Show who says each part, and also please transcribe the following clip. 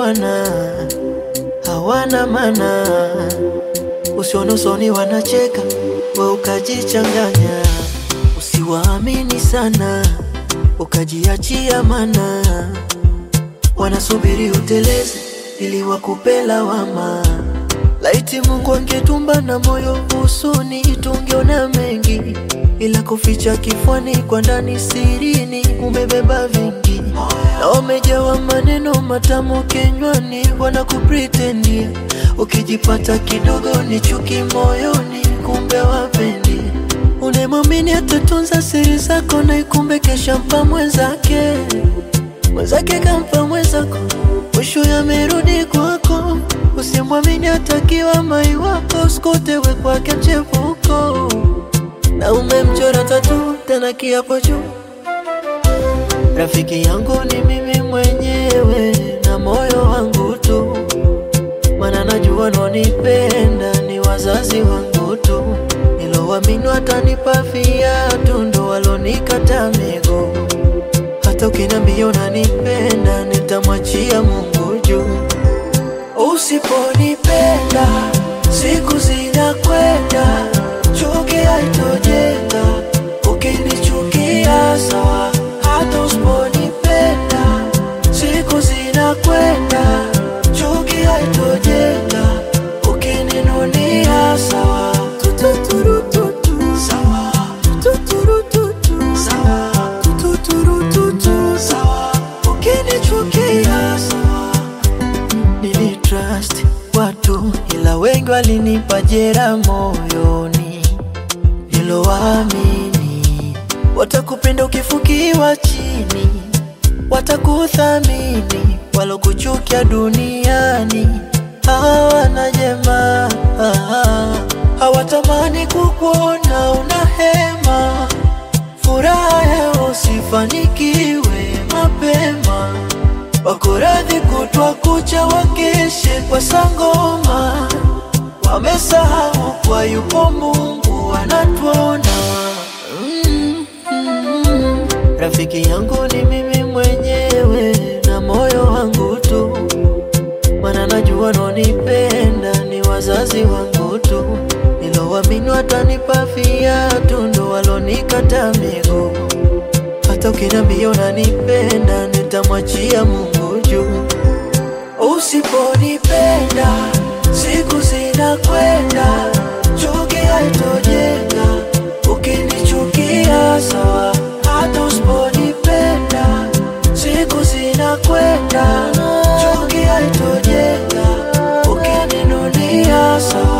Speaker 1: hawana hawana mana, usione usoni wanacheka, we ukajichanganya. Usiwaamini sana, ukajiachia mana, wanasubiri uteleze ili wakupe lawama. Laiti Mungu angetumba na moyo usuni, tungeona mengi, ila kuficha kifwani, kwa ndani sirini umebeba vingi, na wamejawa maneno matamu kinywani, wanakupretendia. Ukijipata kidogo ni chuki moyoni, kumbe wapendi. Unemwamini atatunza siri zako, na ikumbe kesha mpa mwenzake, mwenzake kampa mwenzako, mwisho yamerudi kwako. Usimwamini atakiwa mai wako, usikutewe kwake mchepuko, na umemchora tatu tena kiapo juu. Rafiki yangu ni mimi mwenyewe na moyo wangu tu, mana najua nonipenda ni wazazi wangu tu, nilowaamini watanipa viatu ndo walonikata miguu. Hata ukiniambia unanipenda nitamwachia Mungu juu. Usiponipenda siku zinakwenda, chuki haitojenga. Ukinichukia sawa, hata usiponipenda siku zinakwenda, chuki haitojenga. Ukininunia sawa, tututurututu sawa, tututurututu sawa, tututurututu sawa, ukinichukia sawa Nilitrust watu ila wengi walinipa jera moyoni, nilowaamini watakupenda ukifukiwa chini, watakuthamini walokuchukia duniani hawana jema, hawatamani kukuona una hema, furaha yao usifanikiwe mapema wako radhi kutwa kucha wakeshe kwa sangoma, wamesahau kwa yupo Mungu anatuona. Mm, mm. Rafiki yangu ni mimi mwenyewe na moyo wangu tu, mana najua nonipenda ni wazazi wangu tu, nilowaamini watanipa viatu ndo walonikata miguu. Hata ukiniambia unanipenda nitamwachia Mungu juu. Usiponipenda siku zinakwenda, chuki haitojenga. Ukinichukia sawa, hata usiponipenda siku zinakwenda, chuki haitojenga. Ukininunia sawa